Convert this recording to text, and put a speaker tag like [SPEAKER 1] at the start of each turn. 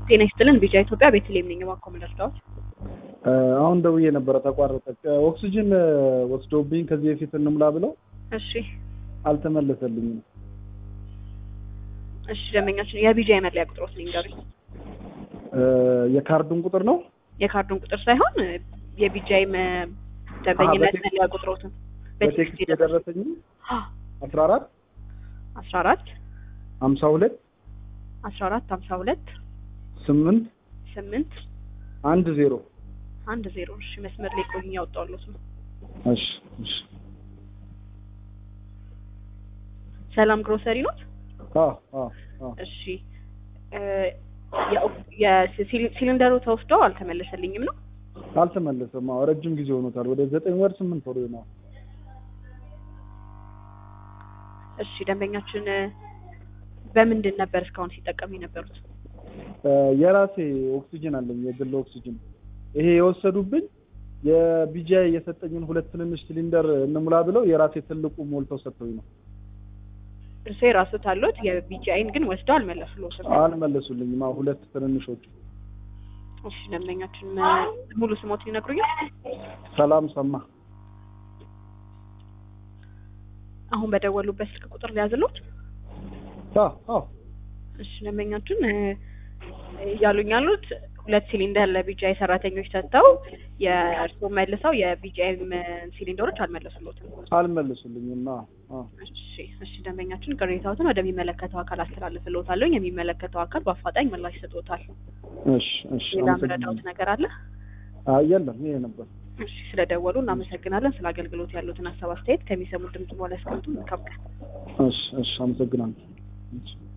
[SPEAKER 1] ጤና ይስጥልን ቢጫ ኢትዮጵያ ቤተልሔም ነኝ። እባክዎ ምን ልርዳዎት?
[SPEAKER 2] አሁን ደውዬ ነበረ ተቋረጠ። ኦክሲጅን ወስደውብኝ ከዚህ በፊት እንሙላ ብለው
[SPEAKER 1] እሺ
[SPEAKER 2] አልተመለሰልኝም።
[SPEAKER 1] እሺ ደንበኛችን የቢጃ የመለያ ቁጥሮት ንገሩኝ።
[SPEAKER 2] የካርዱን ቁጥር ነው
[SPEAKER 1] የካርዱን ቁጥር ሳይሆን የቢጃይ ደንበኝነት
[SPEAKER 2] በቴክስት-
[SPEAKER 1] መለያ ቁጥሮትን
[SPEAKER 2] በቴክስት የደረሰኝ አስራ አራት
[SPEAKER 1] አስራ አራት
[SPEAKER 2] ሀምሳ ሁለት
[SPEAKER 1] አስራ አራት ሀምሳ ሁለት
[SPEAKER 2] ስምንት
[SPEAKER 1] ስምንት
[SPEAKER 2] አንድ ዜሮ
[SPEAKER 1] አንድ ዜሮ እሺ መስመር ላይ ቆይኝ ያወጣሁልዎት ነው።
[SPEAKER 2] እሺ እሺ
[SPEAKER 1] ሰላም ግሮሰሪ ኖት?
[SPEAKER 2] አዎ አዎ አዎ
[SPEAKER 1] እሺ እ የኦክ- የሲሊ- ሲሊንደሩ ተወስዶ አልተመለሰልኝም ነው?
[SPEAKER 2] አልተመለሰም። አዎ ረጅም ጊዜ ሆኖታል። ወደ ዘጠኝ ወር ስምንት ወር ይሆናል።
[SPEAKER 1] እሺ ደንበኛችን እ በምንድን ነበር እስካሁን ሲጠቀሙ የነበሩት?
[SPEAKER 2] እ የራሴ ኦክሲጅን አለኝ የግል ኦክሲጅን። ይሄ የወሰዱብኝ የቢጂአይ የሰጠኝን ሁለት ትንንሽ ሲሊንደር እንሙላ ብለው የራሴ ትልቁ ሞልተው ሰጥተውኝ ነው።
[SPEAKER 1] እርሶ የራስዎት አለዎት፣ የቢጂአይን ግን ወስደው አልመለሱልዎትም።
[SPEAKER 2] አልመለሱልኝም። አዎ ሁለት ትንንሾቹ።
[SPEAKER 1] እሺ ደንበኛችን እ ሙሉ ስሞትን ይነግሩኛል?
[SPEAKER 2] ሰላም ሰማ
[SPEAKER 1] አሁን በደወሉበት ስልክ ቁጥር ሊያዝልዎት?
[SPEAKER 2] አዎ አዎ
[SPEAKER 1] እሺ ደንበኛችን እ እያሉኝ ያሉት ሁለት ሲሊንደር ለቢጂአይ ሰራተኞች ሰጥተው የእርስዎ መልሰው የቢጂአይ ሲሊንደሮች አልመለሱልዎትም።
[SPEAKER 2] አልመለሱልኝም። አዎ አዎ
[SPEAKER 1] እሺ እሺ ደንበኛችን ቅሬታዎትን ወደሚመለከተው አካል አስተላልፍልዎታለሁ። የሚመለከተው አካል በአፋጣኝ ምላሽ ይሰጥዎታል።
[SPEAKER 2] እሺ እሺ
[SPEAKER 1] ሌላ
[SPEAKER 2] አመሰግናለሁ።
[SPEAKER 1] ምረዳዎት ነገር አለ?
[SPEAKER 2] አይ የለም ይሄ ነበር።
[SPEAKER 1] እሺ ስለደወሉ እናመሰግናለን። ስለ አገልግሎት ያሉትን ሀሳብ አስተያየት ከሚሰሙት ድምጽ በኋላ ያስቀምጡ። መልካም ቀን።
[SPEAKER 2] እሺ እሺ አመሰግናለሁ። እሺ